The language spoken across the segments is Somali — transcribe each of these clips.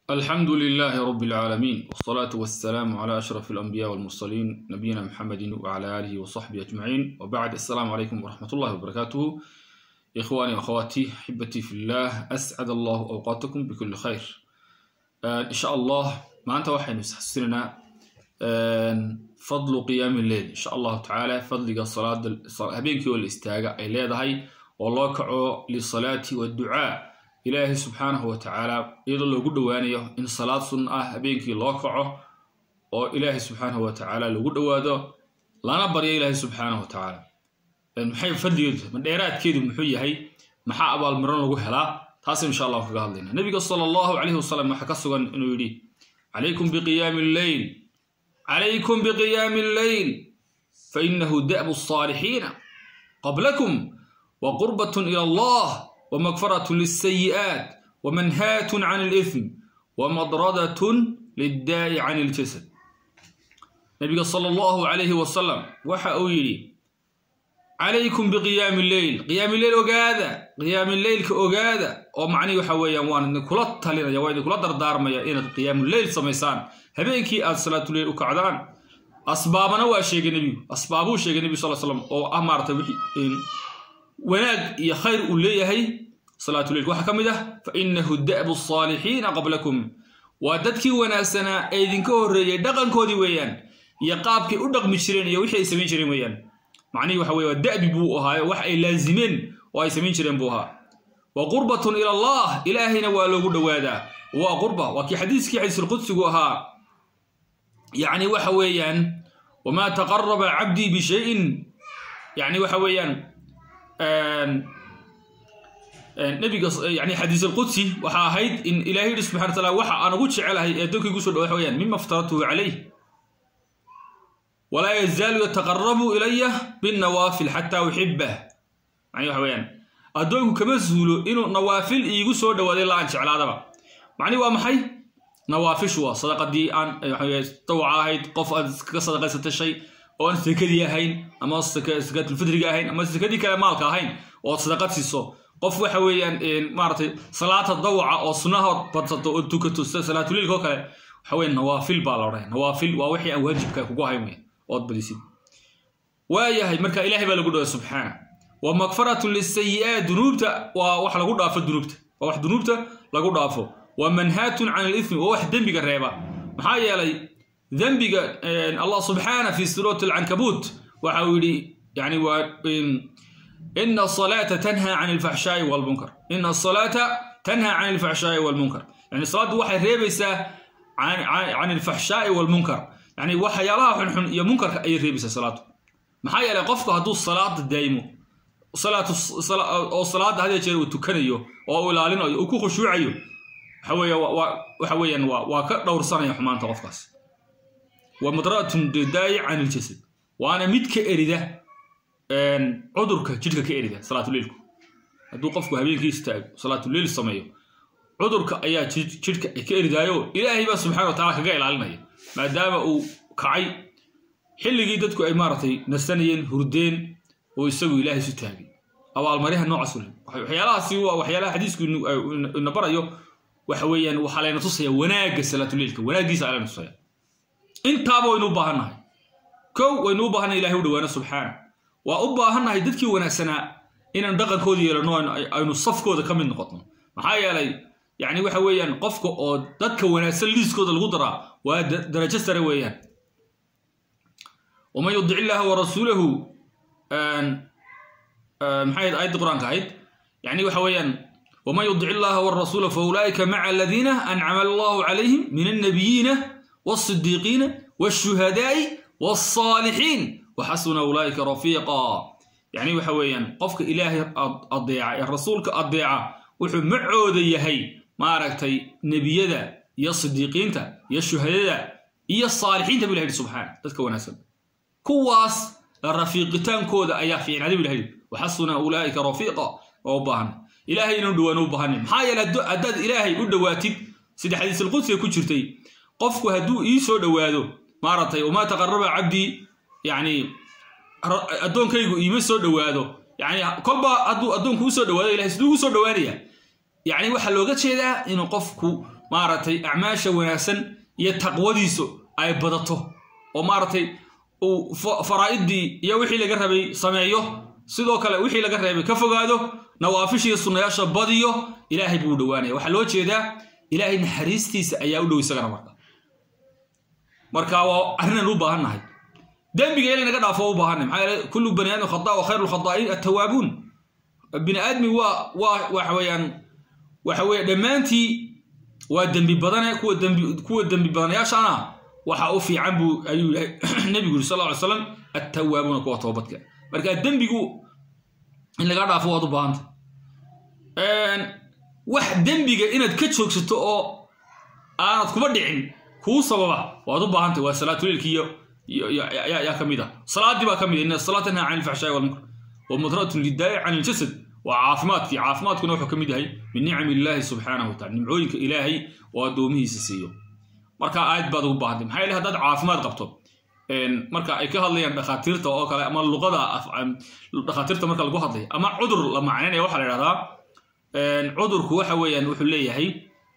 الحمد لله رب العالمين والصلاة والسلام على أشرف الأنبياء والمرسلين نبينا محمد وعلى آله وصحبه أجمعين وبعد السلام عليكم ورحمة الله وبركاته إخواني وأخواتي أحبتي في الله أسعد الله أوقاتكم بكل خير آه إن شاء الله ما أنت وحين نسحسننا آه فضل قيام الليل إن شاء الله تعالى فضل الصلاة هبينك والاستاجة أي ليدهي والله كعو للصلاة والدعاء ilaahay subxaanahu wa tacaala iyadoo loogu dhowaanayo in salaad sunna ah habeenkii loo kaco oo ilaahay subxaanahu wa tacaala lagu dhowaado lana baryo ilaahay subxaanahu wa tacaala maxay fadligeedu ma dheeraadkeedu muxuu yahay maxaa abaalmarin lagu helaa taas insha allah kaga hadlayna nabiga sala allahu calayhi wasalam waxaa ka sugan inuu yidhi calaykum biqiyaami lleyl calaykum biqiyaami lleyl fainahu da'bu الصaalixiina qablakum wa qurbatun ila allah ومغفرة للسيئات ومنهاة عن الإثم ومضردة للداء عن الجسد نبي صلى الله عليه وسلم وحا أويلي عليكم بقيام الليل قيام الليل أقاذا قيام الليل كأقاذا ومعني وحويا وان إن كلا تلنا يوان كلا دردار ميا إن قيام الليل سميسان هبينكي آد صلاة الليل وكعدان أسبابنا وأشياء النبي أسبابه شيء النبي صلى الله عليه وسلم أو أمر تبحي wanaag iyo khayr uu leeyahay salaatuleilk waxaa ka mid ah fa inahu da'bu الصaalixiina qablakum waa dadkii wanaagsanaa ee idinka horreeyey dhaqankoodii weeyaan iyo qaabkay u dhaqmi jireen iyo wixii ay samayn jireen weeyaan macnihii waxa weye waa da'bi buu ahaayo wax ay laazimeen oo ay samayn jireen buu ahaa wa qurbatun ila allah ilaahayna waa loogu dhowaadaa waa qurba waa kii xadiiskii xadiisulqudsigu ahaa yacni waxa weeyaan wamaa taqaraba cabdii bishayin yani waxa weeyaan nabiga yani xadiis alqudsi waxaa ahayd in ilahay yihi subxana wataala waxa aan ugu jecelahay ee addoonkii gu so dhawa waxa weyaan mima aftaratuhu calayh walaa yazaalu yataqarabu ilaya binnawaafil xataa uxibah macni waxa weyaan addoonku kama zuulo inuu nawaafil iigu soo dhawaaday la aan jeclaadaba macni waa maxay nawaafishu waa sadaqadii aan dawaca ahayd qof aad kaga sadaqaysatay shay oo aan sakadii ahayn ama sakaatulfidriga ahayn ama sakadii kale maalka ahayn ood sadaqad siiso qof waxa weeyaan maaratay salaata dawaca oo sunnahood badsato oo tukato sida salaatuliilka oo kale waxa weya nawaafil baa la odhanaya nawaafil waa wixii aan waajibka kugu ahayn weya ood badisid waayahay marka ilaahay baa lagu dhaway subxaana wa makfaratun lisayi'aat dunuubta waa wax lagu dhaafo dunuubta waa wax dunuubta lagu dhaafo wa manhaatun can alithmi waa wax dembiga reeba maxaa yeelay dembiga allah subxaana fi suurati alcankabuut waxa uu yidhi yani waa ina asalaata tanha can alfaxshaai walmunkar ina asalaata tanha can alfaxshaai walmunkar yani salaaddu waxay reebaysaa can alfaxshaai walmunkar yani waxyaalaha xunxun iyo munkarka ayay reebaysaa salaaddu maxaa yeelay qofku hadduu salaada daa'imo oo salaada hadee jeer uu tukanayo oo uu ilaalinayo uu ku khushuucayo waxa weeye waxa weeyaan waa ka dhowrsanaya xumaanta qofkaas wa madratun didaayi can iljasad waana mid ka erida cudurka jidhka ka erida salaatuleilku hadduu qofku habeenkii istaago salaatuleil sameeyo cudurka ayaa jidhka ka eridaayo ilaahay baa subxana wa tacala kaga ilaalinaya maadaama uu kacay xilligii dadku ay maaragtay nasanayeen hurdeen oo isagu ilaahay isu taagay abaalmaryaha noocaas u le waxyaalahaasi waa waxyaalaha xadiisku ina barayo waxa weeyaan waxaa layna tusaya wanaagga salaatuleilka wanaaggiisa layna tusaya intaaba waynu u baahannahay kow waynu u baahannahay ilahay u dhawaano subxaana waa u baahannahay dadkii wanaagsanaa inaan dhaqankooda yeelano aynu safkooda ka mid noqotno maxaa yeelay yani waxa weeyaan qofka oo dadka wanaagsan liiskooda lagu daraa waa darajo sare weeyaan waman yudic illaaha wa rasuulahu maxay aayadda qur-aanka ahayd yani waxa weeyaan waman yudic illaha warasuula fa ulaa'ika maca aladiina ancama allahu calayhim min annabiyiina والصديقين والشهداء والصالحين وحسن أولئك رفيقا يعني وحويا قفك إلهي أضيع رسولك أضيع وحو معود يهي ما ركتي نبي ذا يا صديقين تا يا الشهداء يا الصالحين تبي الله سبحانه تذكر نسب كواس الرفيقتان كودا أيا في عدي بالله وحسن أولئك رفيقا وبهن إلهي ندوان وبهن محايا أداد إلهي ودواتي سيدي حديث القدس يكون شرتي qofku hadduu ii soo dhowaado maaragtay wamaa taqaraba cabdii yani addoonkaygu iima soo dhowaado yani kolba hadduu addoonku usoo dhawaado ilahay siduu ugu soo dhowaanaya yani waxaa looga jeedaa inuu qofku maaragtay acmaasha wanaagsan iyo taqwadiisu ay badato oo maaragtay uu faraa'idii iyo wixii laga rabay sameeyo sidoo kale wixii laga reebay ka fogaado nawaafishiiyo sunnayaasha badiyo ilaahay buu u dhowaanaya waxaa loo jeedaa ilaahay naxariistiisa ayaa u dhow isagana marka marka waa arrinaan u baahannahay dembiga in naga dhaafo u baahannahay maxaa yeele kullu bani aadam khata wa khayru lkhataa'in attawaabuun bini aadmi waa waa waxa weeyaan waxa weeye dhammaantii waa dembi badane kuwa dembi kuwa dembi badanayaashana waxa u fiican buu ayuu yahay nebigu yuri sal lla ly slam attawaabuuna kuwa toobadka marka dembigu in laga dhaafo waad u baahanta wax dembiga inaad ka joogsato oo aanad kuma dhicin kuu sababa waad u baahantay waa salaatuleilkiiyo yaa ka mid ah salaadii baa ka mid ina salaa tanhaa can ilfaxshaai walmunkar wa mudratun lidaa'i can iljasad waa caafimaadkii caafimaadkuna wuxuu ka mid yahay min nicami illaahi subxaanahu watacala nimcooyinka ilaahay oo addoomihiisa siiyo marka aad baad ugu baahantay maxaa yeele haddaad caafimaad qabto marka ay ka hadlayaan dhakhaatiirta oo kale ama luqada dhakhaatiirta marka lagu hadlayo ama cudur la macnaynaya waxaa la idhahdaa cudurku waxa weeyaan wuxuu leeyahay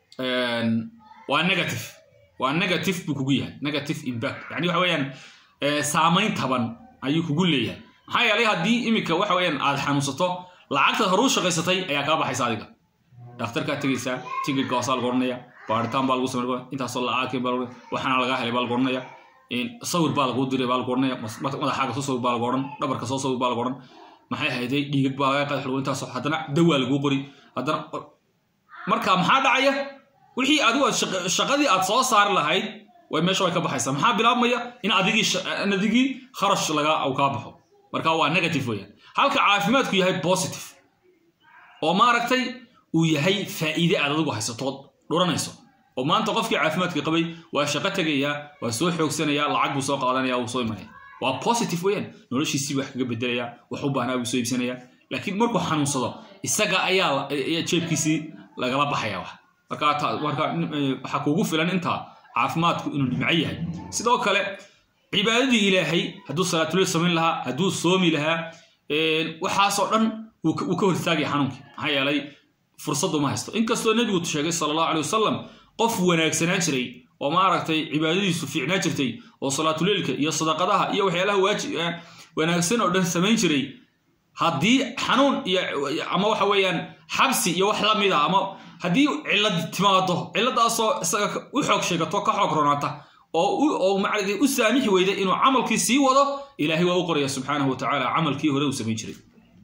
waa negative waa negative buu kugu yahay negative impact yani waxa weeyaan saamayn taban ayuu kugu leeyahay maxaa yeelay haddii iminka waxa weeyaan aad xanuunsato lacagtaad horuu shaqaysatay ayaa kaa baxaysa adiga dhakhtarkaa tegaysaa tigidka waasaa lagu odhanaya baaritaan baa lagu samay intaasoo lacagkii baa lagu waxaana lagaa helay baa lagu odhanaya sawir baa laguu diray baa lagu odhanaya madaxaaga soo sawir baa lagu odhan dhabarka soo sawir baa lagu odhan maxay hayday dhiigag baa laga qadax lagu intaasoo haddana dawaa laguu qori haddana marka maxaa dhacaya wixii adigu shaqadii aad soo saari lahayd way meesha way ka baxaysaa maxaa bilaabmaya in adigii adigii kharash laga kaa baxo marka waa negative weeyaan halka caafimaadku yahay positive oo maaragtay uu yahay faa'iide aad adigu haysatood dhuranayso oo maanta qofkii caafimaadka qabay waa shaqo tegayaa waa soo xoogsanaya lacag buu soo qaadanaya wuu soo imanaya waa positive weeyaan noloshiisii wax kaga bedelaya wax u baahnaa buu soo iibsanaya laakiin markuu xanuunsado isaga ayaa jeebkiisii lagala baxaya wax marka marka waxaa kuugu filan intaa caafimaadku inuu dhimco yahay sidoo kale cibaadadii ilaahay hadduu salaatulil samayn lahaa hadduu soomi lahaa waxaasoo dhan wuu ka hortaagaya xanuunkii maxaa yeelay fursadu ma haysto inkastoo nebigu sheegay sala allahu alay wasalam qof wanaagsanaan jiray oo maaragtay cibaadadiisu fiicnaan jirtay oo salaatuleilka iyo sadaqadaha iyo waxyaalaha waajib wanaagsan oo dhan samayn jiray haddii xanuun iyo ama waxa weeyaan xabsi iyo wax lamid a ama haddii cillad timaado cilladaasoo isaga u xoog sheegato ka xoog ronaata oo macragay u saamixi weyda inuu camalkii sii wado ilaahay waa u qoraya subxaanahu watacaala camalkii hore uu samayn jiray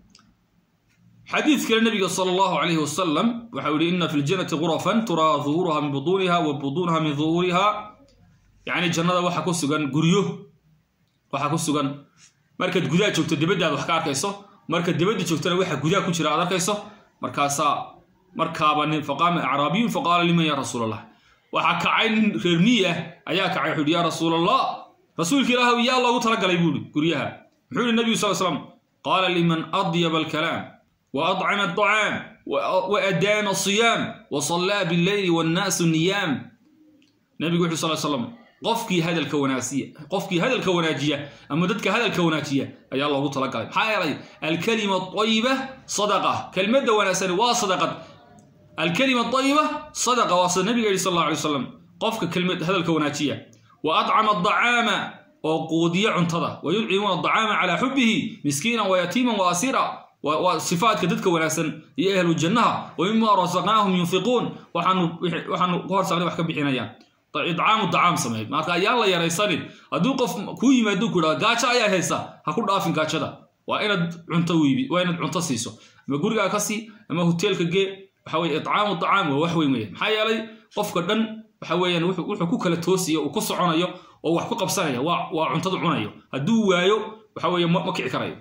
xadiid kale nabiga sala allahu calayhi wasalam waxau yihi ina fi ljannati gurafan turaa duhuuruha min butuuniha wa butuunaha min duhuuriha yacni jannada waxa ku sugan guryo waxa ku sugan markaad gudaha joogto dibaddaad wax ka arkayso marka dibadda joogtana waxa gudaha ku jira aad arkayso markaasaa markaaba nin faqaama acraabiyun faqaala liman ya rasuul allah waxaa kacay nin reer miyi ah ayaa kacay wuxuu yihi ya rasuul allah rasuulka ilaahu yaa loogu talagalay buu ihi guryaha muxuu yihi nabigu sal slam qaala liman adyaba alkalaam وأطعم الطعام وأدام الصيام وصلى بالليل والناس نيام نبي صلى الله عليه وسلم qofkii hadalka wanaagsiya qofkii hadalka wanaajiya ama dadka hadalka wanaajiya ayaa loogu talagalay maxaa yeelay alkalima ayiba sadaqa kelmadda wanaagsani waa sadaqad alkalima ayiba sadaqa waa sida nabiga yidhi sal alla alay wasalam qofka kelmad hadalka wanaajiya wa adcama adacaama oo quudiya cuntada wa yudcimuuna adacaama calaa xubbihi miskiinan wa yatiiman wa asira waa sifaadka dadka wanaagsan iyo ahlu jannaha wa mima rasaqnaahum yunfiquun waxaanu ku horsaaqnay wax ka bixinayaan idcaamu dacaam sameey marka ayaan la yaraysanin hadduu qof kuu yimaado ku dhaha gaajo ayaa haysa ha ku dhaafin gaajada waa inaad cunto wiibi waa inaad cunto siiso ama gurigaa ka sii ama hoteelka gee waxa weye idcaamu dacaam waa wax weyn weeyaan maxaa yeelay qofka dhan waxa weeyaan wuxuu ku kala toosiyo uu ku soconayo oo wax ku qabsanaya waa cuntada cunayo hadduu waayo waxa weeye ma kici karayo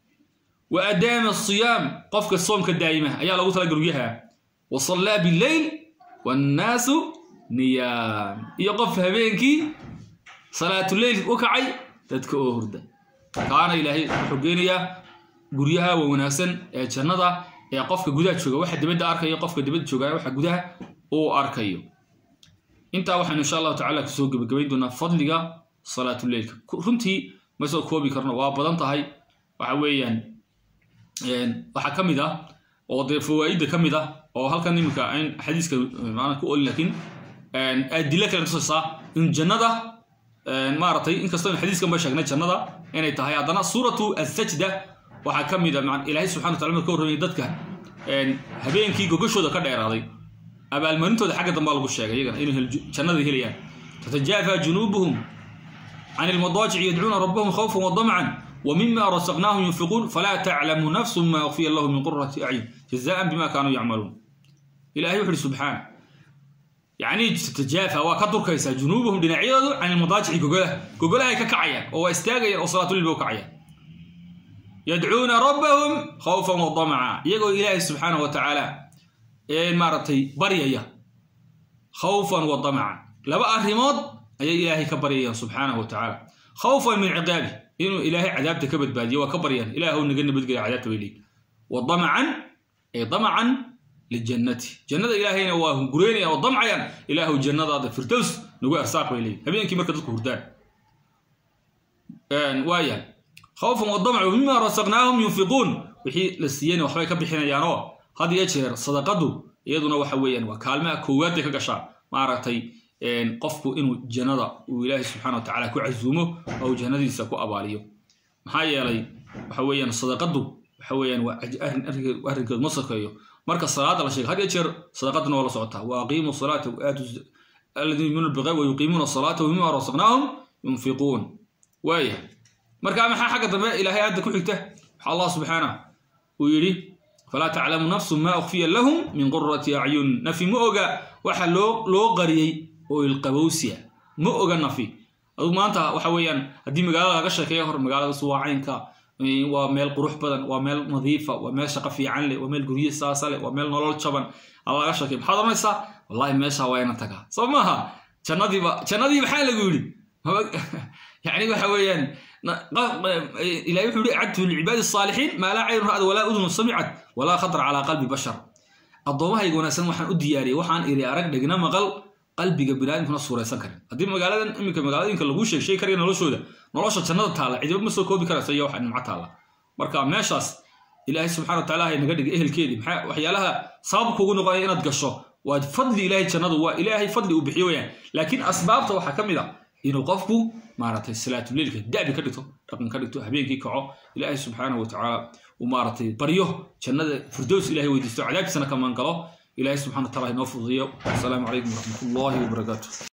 wa adaama asiyaam qofka soomka daa'ima ayaa lagu tala guryaha wa sallaa bileyl wannaasu niyaam iyo qof habeenkii salaatuleyl u kacay dadka oo hurda kaana ilaahay wuxuu geenayaa guryaha waa wanaagsan ee jannada ee qofka gudaha jooga waxa dibadda arkayo qofka dibadda joogaa waxa gudaha uu arkayo intaa waxaynu insha allahu tacala kusoo gebagabayn doonaa fadliga salaatuleylka runtii ma soo koobi karno waa badan tahay waxa weeyaan waxaa ka mid ah oo dee fawaa'idda ka mid ah oo halkan iminka in xadiiska maana ku oli laakiin adilo kale tusaysaa in jannada maaragtay inkastoo in xadiiskan ba sheegnay jannada inay tahay haddana suuratu asajda waxaa ka mid a ilaahay subxana wataala marka warramay dadka habeenkii gogashooda ka dheeraaday abaalmarintooda xagga dambaa lagu sheegay iyagana inay jannada helayaan tatajaafa junuubuhum can ilmadaajici yadcuuna rabbahum khawfan wadamcan ومما رزقناهم ينفقون فلا تعلم نفس ما أخفي الله من قرة أعين جزاء بما كانوا يعملون إلهي وحده سبحانه يعني تتجافى وكدر كيسا جنوبهم دنعيض عن المضاجع جوجلها جوجلها ككعيا هو استاجا وصلاة الليل كعيا يدعون ربهم خوفا وطمعا يقول إلهي سبحانه وتعالى إيه مارتي بريا خوفا وطمعا لبقى الرماد أي إلهي كبريا سبحانه وتعالى خوفا من عقابه inuu ilaahay cadaabta ka badbaadiyo waa ka baryaan ilaahw naga nabadgelya cadaabta bay leeyihin wa damacan ay damacan lijannati jannada ilaahayna waa hungureynayaan oo damcayaan ilaahu jannadaada firdows nagu arsaaq bay leeyihin habeenkii marka dadku hurdaan waaya khawfan wa damcu mima rasaqnaahum yunfiquun wixii la siiyeyna waxbay ka bixinayaanoo had iyo jeer sadaqadu iyaduna waxa weeyaan waa kaalmaha koowaad bay ka gashaa maaragtay qofku inuu jannada uu ilaahay subxana watacaala ku casuumo oo uu jannadiisa ku abaaliyo maxaa yeelay waxa weeyaan sadaqadu waxa weeyaan waa arrinkeedu ma sokeeyo marka salaada la sheegay had iyo jeer sadaqaduna waa la socotaa wa aqiimu salaata waaatu aladiina yuminuuna bilghayb wa yuqiimuuna salaata wamima rasaqnaahum yunfiquun waaya marka maxaa xagga dambe ilaahay aadda ku xigta waxa allah subxaana uu yidhi falaa taclamu nafsu ma ukhfiya lahum min qurati acyun nafi ma oga waxa loo loo qariyey oo ilqabowsiya ma oga nafi aduu maanta waxa weeyaan haddii magaalada laga sheekeeyo hor magaaladaas waa caynka waa meel qurux badan waa meel nadiifa waa meel shaqo fiican leh waa meel gurye saasa leh waa meel nolol jaban ala laga sheekey maxaad oranaysaa wallahi meesha waa ina tagaa soo maaha jannadiiba jannadii maxaa lagu yidhi yani waxa weeyaan ilahi wuxuu yihi acadtu licibaadi الصaalixiin maa laa cayn ra'd walaa udun samicad walaa khatar calaa qalbi bashar addoommahayga wanaagsan waxaan u diyaariyey waxaan iri arag dhegna maqal qalbiga biniaadamkuna suuraysan karin haddii magaaladan iminka magaaladinka laguu sheeg shay karaya noloshooda nolosha jannada taalla cidiba ma soo koobi karaysa iyo waxa nimco taalla marka meeshaas ilaahay subxana wa taala hay naga dhigay ehelkeedii maxaa waxyaalaha sabab kugu noqonaya inaad gasho waa fadli ilaahay jannadu waa ilaahay fadli uu bixiyo weyaan laakiin asbaabta waxaa ka mid a inuu qofku maaragtay salaatuleilka da'bi ka dhigto dhaqan ka dhigto habeenkii kaco ilaahay subxaanahu wa tacaala uu maaragtay baryo jannada firdows ilahay weydiisto cadaabtiisana ka maangalo ilaahay subxana wa taala inoo fududiyo asalaamu calaykum waraxmat ullahi wabarakaatu